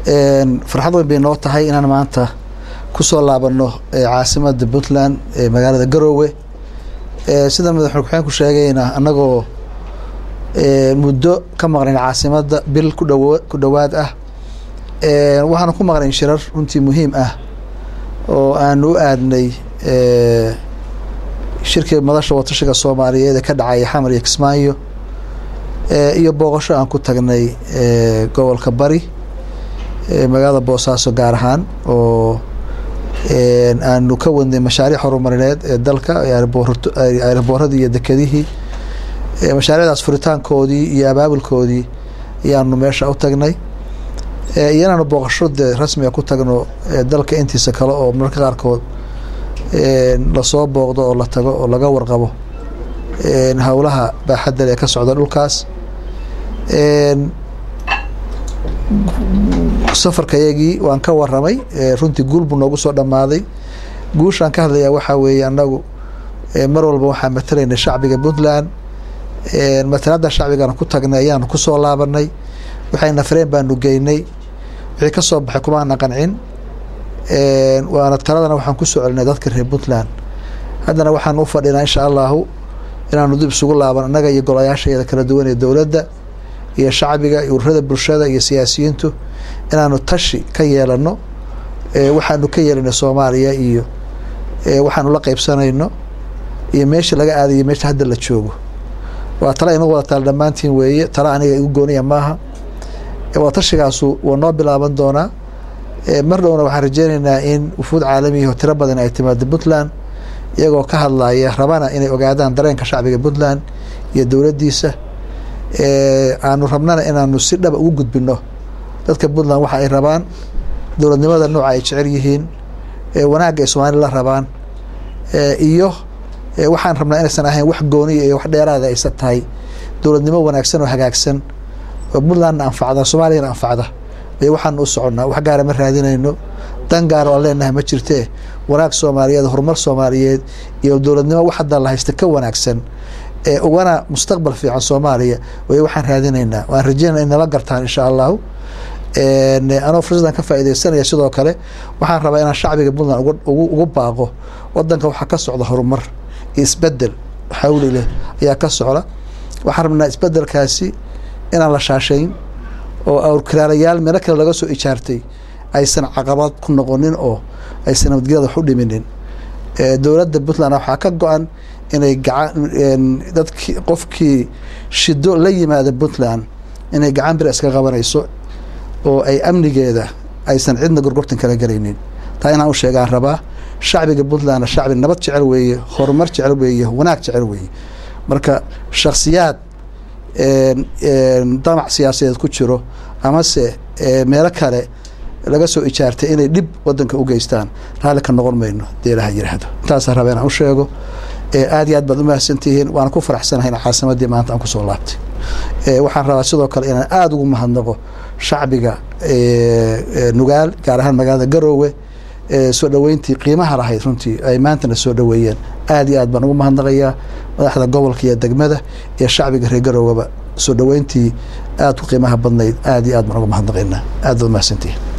farxad weyn bay noo tahay inaan maanta kusoo laabano caasimada puntland ee magaalada garoowe sida madaxweyne ku-xigeenku sheegayna annagoo muddo ka maqnayn caasimada bil kudhaw ku dhowaad ah waxaana ku maqnayn shirar runtii muhiim ah oo aanu u aadnay shirkii madasha watashiga soomaaliyeed ee ka dhacaya xamar iyo kismaayo iyo booqasho aan ku tagnay gobolka bari magaalada boosaaso gaar ahaan oo aanu ka wadnay mashaariic horumarineed ee dalka aerbooradii iyo dekedihii mashaariicdaas furitaankoodii iyo abaabulkoodii ayaanu meesha u tagnay iyo inaanu booqasho dee rasmiga ku tagno dalka intiisa kale oo mararka qaarkood lasoo booqdo oo la tago oo laga warqabo howlaha baaxadda ee ka socda dhulkaas safarkayagii waan ka waramay runtii guul buu noogu soo dhammaaday guushaan ka hadlayaa waxaa weeye annagu mar walba waxaa matalaynay shacbiga puntland matalada shacbigana ku tagnay ayaanu kusoo laabanay waxayna fareen baanu geynay wixii ka soo baxay kumaana qancin waana taladana waxaan kusoo celinay dadka reer puntland haddana waxaan u fadhinaa insha allahu inaanu dib isugu laaban annaga iyo golayaashaeeda kala duwan ee dowladda iyo shacbiga iyo ururada bulshada iyo siyaasiyiintu inaanu tashi ka yeelano waxaanu ka yeelanay soomaaliya iyo waxaanu la qeybsanayno iyo meesha laga aadayo meesha hadda la joogo waa tala inagu wada taal dhammaantiin weeye tala aniga igu gooniya maaha wadatashigaasu waa noo bilaaban doonaa mar dhowna waxaan rajeynaynaa in wufuud caalamiyahi oo tiro badan ay timaado puntland iyagoo ka hadlaya rabana inay ogaadaan dareenka shacbiga puntland iyo dowladdiisa aanu rabnana inaanu si dhaba ugu gudbino dadka puntland waxa ay rabaan dowladnimada nooca ay jecel yihiin wanaagga ay soomaalida la rabaan iyo waxaan rabnaa inaysan ahayn wax gooniya iyo wax dheeraada aysan tahay dowladnimo wanaagsan oo hagaagsan oo puntlandna anfacda soomaaliyana anfacda bay waxaanu u soconnaa wax gaara ma raadinayno dan gaar oo aan leenahay ma jirtee wanaag soomaaliyeed horumar soomaaliyeed iyo dowladnimo wax hadda la haysta ka wanaagsan ee ugana mustaqbal fiican soomaaliya way waxaan raadinaynaa waan rajeynana in nala gartaan insha allahu anoo fursadan ka faaideysanaya sidoo kale waxaan rabaa inaan shacbiga puntland ugu baaqo wadanka waxaa ka socda horumar iyo isbedel xawli leh ayaa ka socda waxaan rabnaa isbedelkaasi inaan la shaashayn oo awrkiraalayaal meelo kale laga soo ijaartay aysan caqabad ku noqonin oo aysan nabadgelyada wax u dhiminin dowladda puntland waxaa ka go-an inay dadki qofkii shido la yimaada puntland inay gacan bir iska qabanayso oo ay amnigeeda aysan cidna gorgortan kala gelaynin taa inaan u sheegaan rabaa shacbiga puntlandna shacbi nabad jecel weeye horumar jecel weeye wanaag jecel weeye marka shaksiyaad damac siyaasadeed ku jiro amase meelo kale laga soo ijaartay inay dhib wadanka u geystaan raalli ka noqon mayno dee ilaha yiraahdo intaasaan raba inaan u sheego aad iyo aad baad umahadsantihiin waana ku faraxsanahay in caasimadii maanta aan kusoo laabtay waxaan rabaa sidoo kale inaan aada ugu mahadnaqo shacbiga nugaal gaar ahaan magaalada garoowe soo dhoweyntii qiimaha lahayd runtii ay maantana soo dhoweeyeen aad iyo aad baan ugu mahadnaqayaa madaxda gobolka iyo degmada iyo shacbiga reer garooweba soo dhoweyntii aad ku qiimaha badnayd aad iyo aad baan ugu mahadnaqaynaa aad baad umahadsantihiin